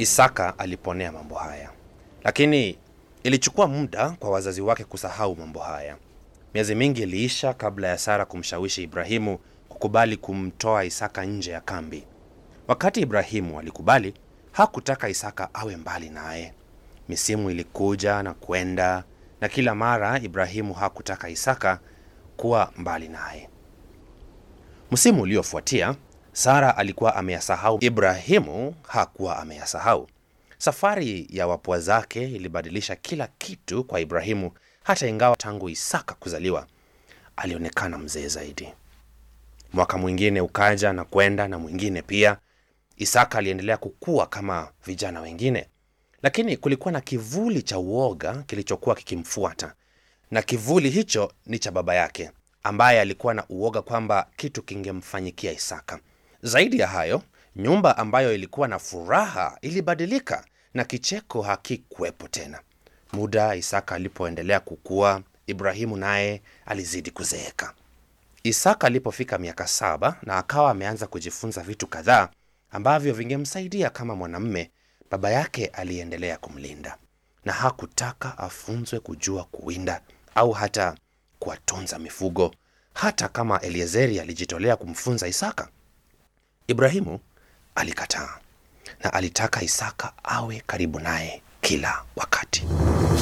Isaka aliponea mambo haya, lakini ilichukua muda kwa wazazi wake kusahau mambo haya. Miezi mingi iliisha kabla ya Sara kumshawishi Ibrahimu kukubali kumtoa Isaka nje ya kambi. Wakati Ibrahimu alikubali, hakutaka Isaka awe mbali naye. Misimu ilikuja na kwenda, na kila mara Ibrahimu hakutaka Isaka kuwa mbali naye. Msimu uliofuatia Sara alikuwa ameyasahau, Ibrahimu hakuwa ameyasahau. Safari ya wapwa zake ilibadilisha kila kitu kwa Ibrahimu, hata ingawa tangu Isaka kuzaliwa alionekana mzee zaidi. Mwaka mwingine ukaja na kwenda na mwingine pia. Isaka aliendelea kukua kama vijana wengine, lakini kulikuwa na kivuli cha uoga kilichokuwa kikimfuata, na kivuli hicho ni cha baba yake ambaye alikuwa na uoga kwamba kitu kingemfanyikia Isaka. Zaidi ya hayo, nyumba ambayo ilikuwa na furaha ilibadilika na kicheko hakikuwepo tena. Muda Isaka alipoendelea kukua, Ibrahimu naye alizidi kuzeeka. Isaka alipofika miaka saba na akawa ameanza kujifunza vitu kadhaa ambavyo vingemsaidia kama mwanamume, baba yake aliendelea kumlinda na hakutaka afunzwe kujua kuwinda au hata kuwatunza mifugo, hata kama Eliezeri alijitolea kumfunza Isaka. Ibrahimu alikataa na alitaka Isaka awe karibu naye kila wakati.